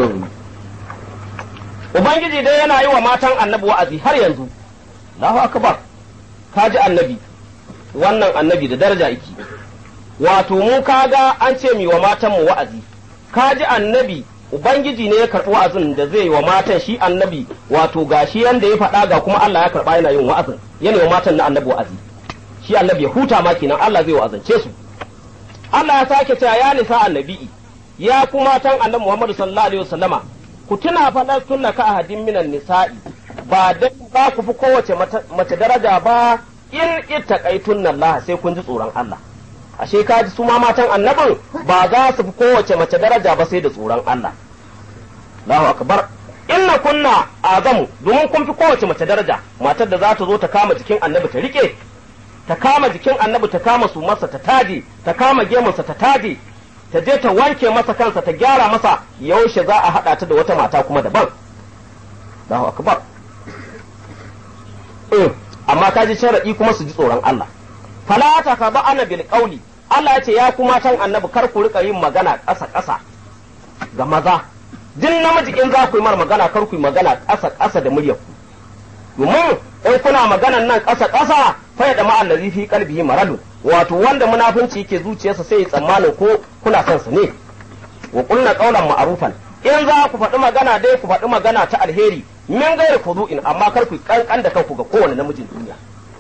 Ubangiji dai yana yi wa matan annabi wa'azi har yanzu, Allahu akbar ka ji annabi, wannan annabi da daraja iki, wato mu kaga an ce mi wa matan mu wa'azi, ka ji annabi Ubangiji ne ya karɓi wa'azin da zai yi wa matan shi annabi wato ga shi yanda ya faɗa ga kuma Allah ya karɓa yana yin wa'azin yana wa matan na annabi wa'azi shi annabi ya huta ma kenan Allah zai wa'azance su Allah ya sake cewa ya nisa annabi ya ku matan annabi Muhammadu sallallahu alaihi wasallama ku tuna faɗar sunna ka ahadin minan nisa'i ba da za ku fi kowace mace daraja ba in ittaqaitun Allah sai kun ji tsoron Allah ashe ka ji su ma matan annabin ba za su fi kowace mace daraja ba sai da tsoron Allah Allahu akbar inna kunna azamu domin kun fi kowace mace daraja matar da za ta zo ta kama jikin annabi ta rike ta kama jikin annabi ta kama su masa ta taje ta kama gemunsa ta taje ta je ta wanke masa kansa ta gyara masa yaushe za a haɗa ta da wata mata kuma daban Allahu akbar amma ka ji sharaɗi kuma su ji tsoron Allah fala ta ka ba ana bil qawli Allah ya ce ya kuma tan annabi kar ku rika yin magana ƙasa ƙasa ga maza din namiji in za ku yi mar magana kar ku yi magana ƙasa ƙasa da muryar ku domin in kuna maganan nan ƙasa ƙasa fa ya dama allazi fi qalbihi maradu wato wanda munafunci yake zuciyarsa sai ya tsammanin ko kuna son su ne wa qulna qawlan ma'rufan in za ku faɗi magana dai ku faɗi magana ta alheri min gairi fudu'in amma kar ku kankan da kanku ga kowane namijin duniya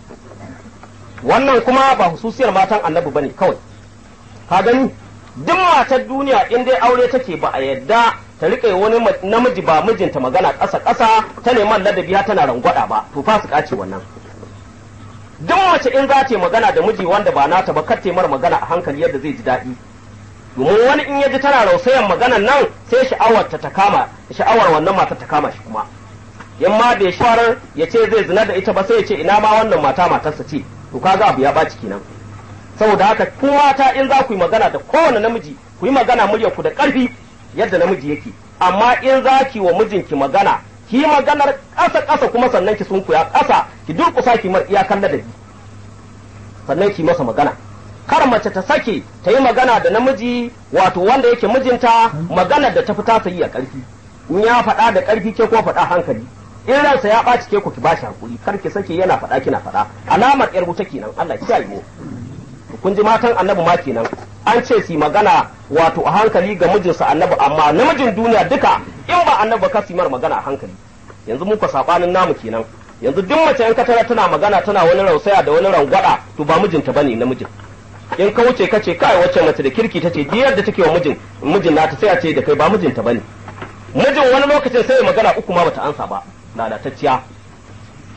wannan kuma ba hususiyar matan annabi bane kawai ka gani duk matar duniya in dai aure take ba a yadda ta rike wani namiji ba mijinta magana ƙasa ƙasa ta neman ladabi ha tana rangwada ba to fasika ce wannan duk mace in za ta magana da miji wanda ba nata ba kar mara magana a hankali yadda zai ji daɗi domin wani in ya ji tana rausayan maganan nan sai sha'awar ta ta kama sha'awar wannan matar ta kama shi kuma in ma bai shawarar ya ce zai zina da ita ba sai ya ce ina ma wannan mata matarsa ce to kaga abu ya baci kenan saboda haka ku mata in za ku yi magana da kowane namiji ku yi magana muryar ku da ƙarfi yadda namiji yake amma in za ki wa mijinki magana ki yi maganar ƙasa ƙasa kuma sannan ki sunkuya ƙasa ki durƙusa ki mar iyakan ladabi sannan ki masa magana kar mace ta sake ta yi magana da namiji wato wanda yake mijinta maganar da ta fi tasa yi a ƙarfi in ya faɗa da ƙarfi ke ko faɗa hankali in ransa ya ɓaci ke ku ki bashi hakuri kar ki sake yana faɗa kina faɗa alamar ƴar wuta kenan Allah ya kiyaye kun ji matan annabi ma kenan an ce su magana wato a hankali ga mijinsa annabi amma namijin duniya duka in ba annabi ka su mar magana a hankali yanzu muka sabanin namu kenan yanzu duk mace in ka tara tana magana tana wani rausaya da wani rangwada to ba mijinta bane namijin in ka wuce ka ce kai wacce mace da kirki tace diyar da take wa mijin mijin nata sai a ce da kai ba mijinta bane mijin wani lokacin sai magana uku ma bata ansa ba lalatacciya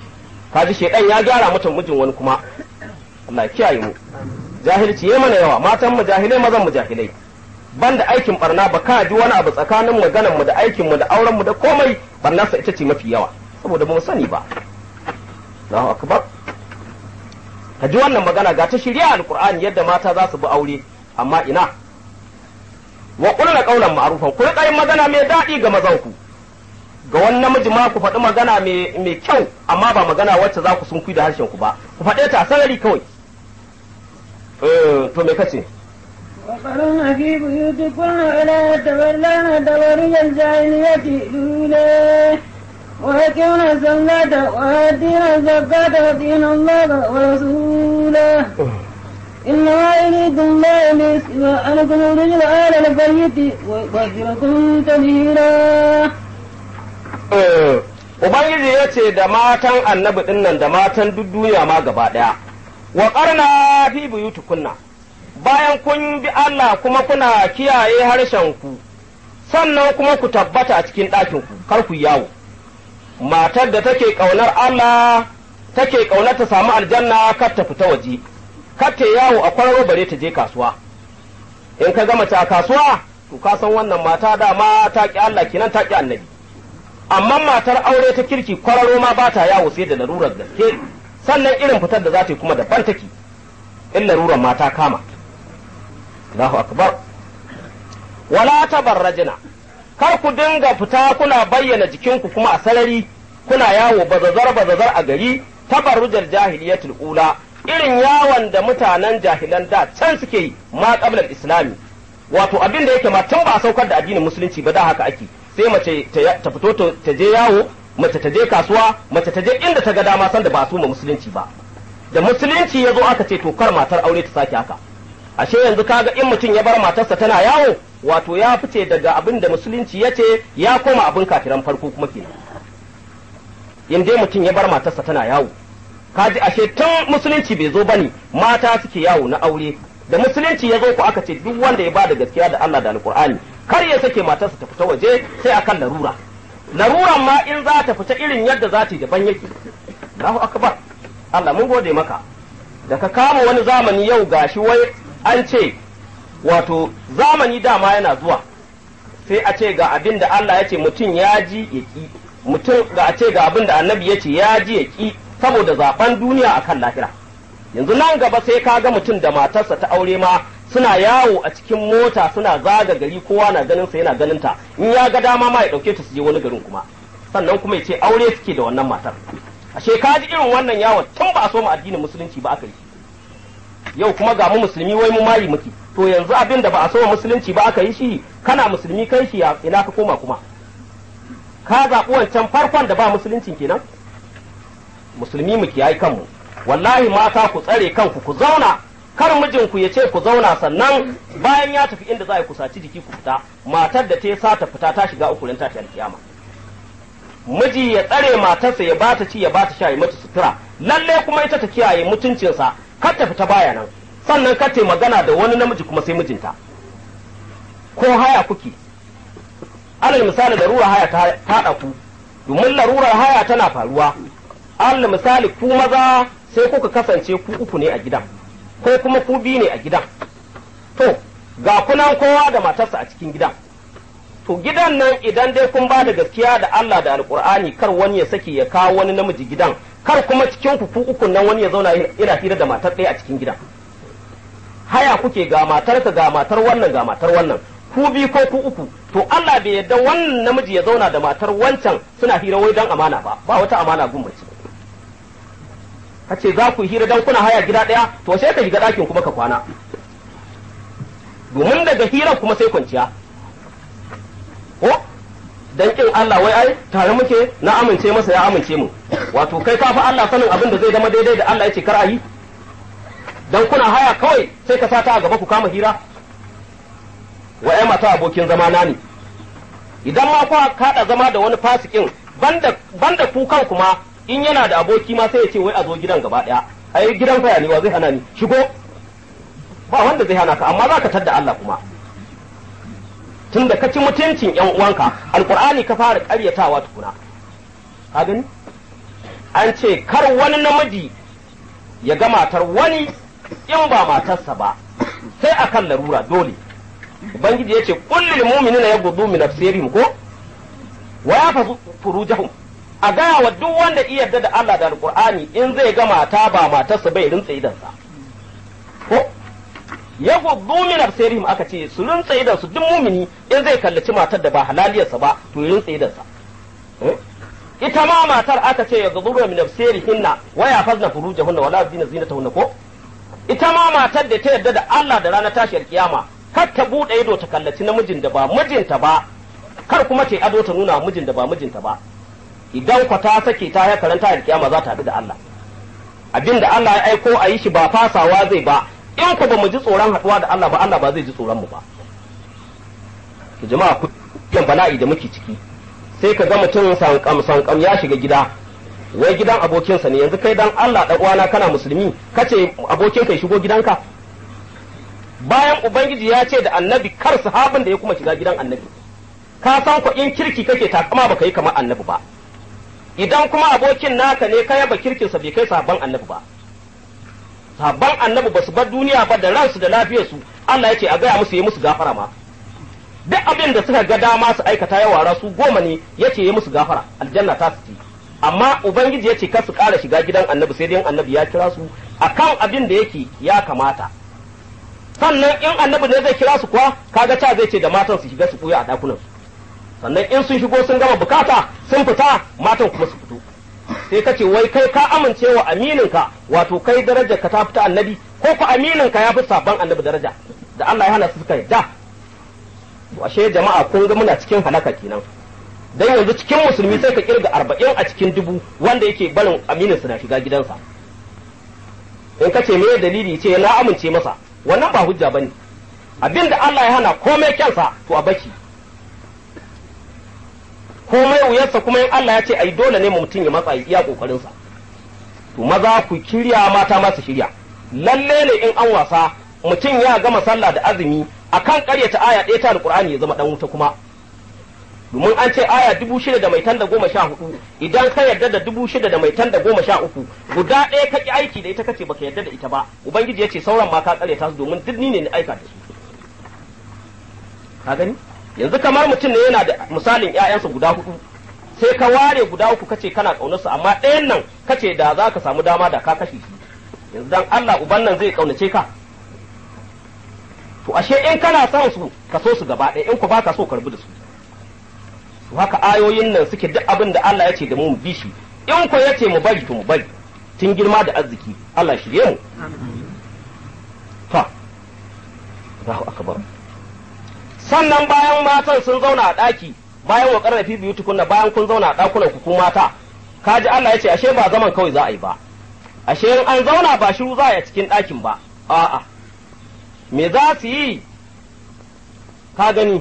kaji shedan ya gyara mutum mijin wani kuma Allah ya kiyaye mu jahilci yayi mana yawa matan mu jahilai mazan mu jahilai banda aikin barna ba ka ji wani abu tsakanin maganar mu da aikin mu da auren mu da komai barnarsa ita ce mafi yawa saboda ba mu sani ba Allahu akbar ka ji wannan magana ga ta shirya alqur'ani yadda mata za su bi aure amma ina wa qulna qawlan ma'rufan ku rika yin magana mai daɗi ga mazan ku ga wani namiji ma ku faɗi magana mai kyau amma ba magana wacce za ku sunkuyi da harshen ku ba ku faɗe ta a sarari kawai to me kace وقرن في بيوتكن ولا تبرلن تبرج الجاهلية الأولى وأقمنا الصلاة وآتينا الزكاة وأطيعنا الله ورسوله إنما يريد الله ليسوى عنكم الرجل آل البيت ويغفركم تبهيرا Ubangiji ya ce da matan annabi ɗin nan da matan duk duniya ma gaba ɗaya, wa ƙarna fi buyutukunna bayan kun bi Allah kuma kuna kiyaye harshenku, sannan kuma ku tabbata a cikin ɗakinku, kar ku yawo. Matar da take ƙaunar Allah, take ƙaunar ta samu aljanna kar ta fita waje, kar ta yawo a kwararo bare ta je kasuwa. In ka gama ta kasuwa, to ka san wannan mata dama ta ƙi Allah kinan ta ƙi annabi. amma matar aure ta kirki kwararo ma ba ta yawo sai da larurar gaske sannan irin fitar da za ta yi kuma daban take in larurar ma ta kama Allahu akbar wala tabarrajina kar ku dinga fita kuna bayyana jikinku kuma a sarari kuna yawo bazazar bazazar a gari tabarrujar jahiliyatul ula irin yawon da mutanen jahilan da can suke yi ma qabla islami wato abin da yake ma tun ba a saukar da addinin musulunci ba da haka ake sai mace ta fito ta je yawo mace ta je kasuwa mace ta je inda ta ga dama san da ba su ma musulunci ba da musulunci ya zo aka ce to kar matar aure ta sake haka ashe yanzu kaga in mutum ya bar matarsa tana yawo wato ya fice daga abin da musulunci ya ce ya koma abin kafiran farko kuma kenan in dai mutum ya bar matarsa tana yawo kaji ashe tun musulunci bai zo bane mata suke yawo na aure da musulunci ya zo ku aka ce duk wanda ya ba da gaskiya da Allah da alkur'ani kar ya sake matarsa ta fita waje sai akan larura laruran ma in za ta fita irin yadda za ta yi daban yake Allahu akbar Allah mun gode maka da ka kama wani zamani yau gashi wai an ce wato zamani dama yana zuwa sai a ce ga abin da Allah ya ce mutum ya ji ya ki mutum ga a ce ga abin da annabi ya ce ya ji ya ki saboda zaben duniya akan lahira yanzu nan gaba sai ka ga mutum da matarsa ta aure ma suna yawo a cikin mota suna zaga gari kowa na ganin sa yana ganin ta in ya ga dama ma ya dauke ta su je wani garin kuma sannan kuma ya ce aure suke da wannan matar ashe ka ji irin wannan yawon tun ba a so mu addinin musulunci ba aka yi yau kuma ga mu musulmi wai mu mayi muke to yanzu abin da ba a so musulunci ba aka yi shi kana musulmi kai shi ina ka koma kuma ka zaɓi wancan farkon da ba musuluncin kenan musulmi mu kiyaye kanmu wallahi mata ku tsare kanku ku zauna kar mijinku ya ce ku zauna sannan bayan ya tafi inda za a kusaci jiki ku fita matar da ta yi sata fita ta shiga uku tashi alkiyama miji ya tsare matarsa ya bata ci ya bata sha ya mata sutura lalle kuma ita ta kiyaye mutuncinsa kar ta fita baya nan sannan kar ta magana da wani namiji kuma sai mijinta ko haya kuke alal misali larura haya ta haɗa ku domin larurar haya tana faruwa alal misali ku maza sai kuka kasance ku uku ne a gidan ko kuma ku biyu ne a gidan to ga kunan kowa da matarsa a cikin gidan to gidan nan idan dai kun ba da gaskiya da Allah da alkur'ani kar wani ya saki ya kawo wani namiji gidan kar kuma cikin ku uku nan wani ya zauna ina hira da matar ɗaya a cikin gidan haya kuke ga matarka ga matar wannan ga matar wannan ku biyu ko ku uku to Allah bai yarda wannan namiji ya zauna da matar wancan suna hira wai dan amana ba ba wata amana gun mace kace za ku hira dan kuna haya gida ɗaya to sai ka shiga ɗakin kuma ka kwana domin daga hirar kuma sai kwanciya ko dan kin Allah wai ai tare muke na amince masa ya amince mu wato kai ka fa Allah sanin abin da zai zama daidai da Allah yace kar a yi dan kuna haya kawai sai ka sata a gaba ku kama hira wa ai mata abokin zama na ne idan ma ku kada zama da wani fasikin banda banda ku kan kuma in yana da aboki ma sai ya ce wai a zo gidan gaba daya ai gidan faya ne wa zai hana ni shigo ba wanda zai hana ka amma za ka tadda Allah kuma tun da ka ci mutuncin yan uwanka alkur'ani ka fara karyatawa tukuna ka gani an ce kar wani namiji ya ga matar wani in ba matarsa ba sai akan larura dole ubangiji yace kullil mu'minina yaghuddu min absarihim ko wa yafazu furujahum a gaya wa duk wanda iya yarda da Allah da alqur'ani in zai ga mata ba matarsa bai rintsa idansa ko yaghuddu min absarihim aka ce su rintsa idansu duk mumini in zai kallaci matar da ba halaliyarsa ba to ya rintsa idansa ita ma matar aka ce yaghuddu min absarihinna wa yafazna furujahunna wala yubdina zinatahunna ko ita ma matar da ta yarda da Allah da ranar tashiyar kiyama kar ta bude ido ta kallaci namijin da ba mijinta ba kar kuma ta ado ta nuna mijin da ba mijinta ba idan kwa ta sake ta ya karanta da kiyama za ta haɗu da Allah abin da Allah ya aiko a yi shi ba fasawa zai ba in ku ba mu ji tsoron haɗuwa da Allah ba Allah ba zai ji tsoron mu ba to jama'a ku yan bala'i da muke ciki sai ka ga mutum sankam sankam ya shiga gida wai gidan abokinsa ne yanzu kai dan Allah dan uwana kana musulmi kace abokin kai shigo gidanka bayan ubangiji ya ce da annabi kar sahabin da ya kuma shiga gidan annabi ka san ku in kirki kake takama baka yi kamar annabi ba idan kuma abokin naka ne ka yaba kirkinsa bai kai sahabban annabi ba sahabban annabi ba su bar duniya ba da ransu da lafiyarsu Allah ya ce a gaya musu yi musu gafara ma duk abin da suka ga dama su aikata ya wara su goma ne ya ce yi musu gafara aljanna ta su ci amma ubangiji ya ce kar su ƙara shiga gidan annabi sai dai annabi ya kira su akan abin da yake ya kamata sannan in annabi ne zai kira su kuwa kaga ta zai ce da matan su shiga su buya a dakunan su sannan in sun shigo sun gama bukata sun fita matan kuma su fito sai ka ce wai kai ka amince wa amininka wato kai darajar ka ta fita annabi ko ku amininka ya fi sabon annabi daraja da Allah ya hana su suka yadda ashe jama'a kun ga muna cikin halaka kenan dan yanzu cikin musulmi sai ka kirga arba'in a cikin dubu wanda yake barin aminin na shiga gidansa in ka ce me dalili ce na amince masa wannan ba hujja bane abinda Allah ya hana komai kyansa to a baki komai wuyarsa kuma in Allah ya ce ai dole ne mutum ya matsa iya kokarin sa to maza ku kirya mata ma su shirya lalle ne in an wasa mutum ya gama sallah da azumi akan karyata aya ɗaya ta alqur'ani ya zama dan wuta kuma domin an ce aya dubu shida da mai da goma sha hudu idan ka yarda da dubu shida da mai da goma sha uku guda ɗaya ka ki aiki da ita kace baka yarda da ita ba ubangiji ya ce sauran ma ka karyata su domin duk ni ne ni aika da su ka gani yanzu kamar mutum ne yana da misalin ƴaƴansa guda hudu sai ka ware guda uku kace kana kaunar su amma ɗayan nan kace da za ka samu dama da ka kashe shi yanzu dan Allah uban nan zai kaunace ka to ashe in kana son su ka so su gaba ɗaya in ku baka so karbi da su to haka ayoyin nan suke duk abin da Allah ya ce da mu mu bi shi in ku ya ce mu bari to mu bari tun girma da arziki Allah shirye mu to Allahu akbar sannan bayan matan sun zauna a ɗaki bayan wa ƙarfafi biyu tukunna bayan kun zauna a ɗakunan ku ku mata kaji Allah ya ce ashe ba zaman kawai za a yi ba ashe in an zauna ba shiru za a yi cikin ɗakin ba a'a me za su yi ka gani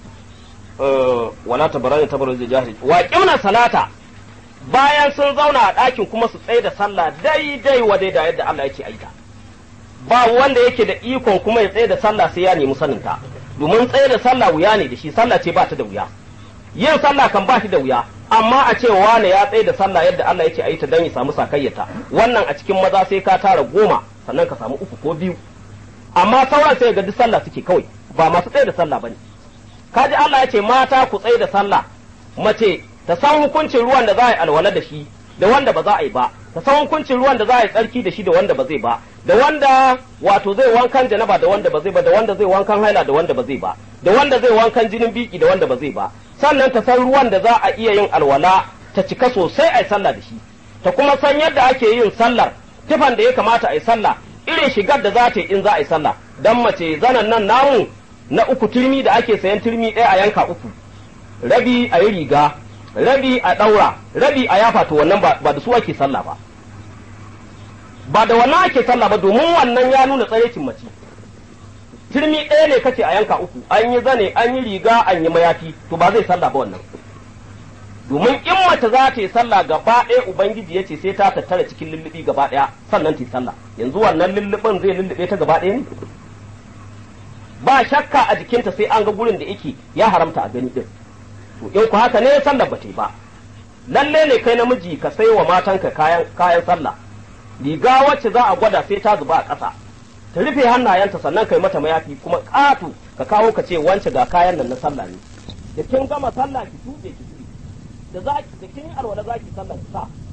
wala tabarani tabarani da jahili wa kimna salata bayan sun zauna a ɗakin kuma su tsaye da sallah daidai wa da yadda Allah yake aita ba wanda yake da ikon kuma ya tsaye da sallah sai ya nemi saninta domin tsaye da sallah wuya ne da shi sallah ce ba ta da wuya yin sallah kan ba shi da wuya amma a ce wane ya tsaye da sallah yadda Allah yake aita dan ya samu sakayyata wannan a cikin maza sai ka tara goma sannan ka samu uku ko biyu amma sauran sai ga duk sallah suke kawai ba masu tsaye da sallah bane kaji Allah ya ce mata ku tsaye da sallah mace ta san hukuncin ruwan da za a yi alwala da shi da wanda ba za a yi ba ta san hukuncin ruwan da za a yi tsarki da shi da wanda ba zai ba da wanda wato zai wankan janaba da wanda ba zai ba da wanda zai wankan haila da wanda ba zai ba da wanda zai wankan jinin biki da wanda ba zai ba sannan ta san ruwan da za a iya yin alwala ta cika sosai a yi sallah da shi ta kuma san yadda ake yin sallar tufan da ya kamata a yi sallah irin shigar da za ta yi in za a yi sallah dan mace zanan nan namu na uku turmi da ake sayan turmi ɗaya a yanka uku rabi a yi riga rabi a ɗaura rabi a yafa to wannan ba da su ake sallah ba ba da wannan ake sallah ba domin wannan ya nuna tsarecin mace turmi ɗaya ne kace a yanka uku an yi zane an yi riga an yi mayafi to ba zai sallah ba wannan domin in mace za ta yi sallah gaba ɗaya ubangiji ya ce sai ta tattara cikin lullubi gaba ɗaya sannan ta yi sallah yanzu wannan lullubin zai lullube ta gaba ɗaya ne ba shakka a jikinta sai an ga gurin da yake ya haramta a gani din to in ku haka ne sallar ba ta yi ba lalle ne kai namiji ka sai wa matanka kayan kayan sallah riga wacce za a gwada sai ta zuba a ƙasa ta rufe hannayenta sannan kai mata mayafi kuma ƙato ka kawo ka ce wance ga kayan nan na sallah ne da kin gama sallah ki tuɓe ki tuɓe da za ki da kin yi alwala za ki sallah ki sa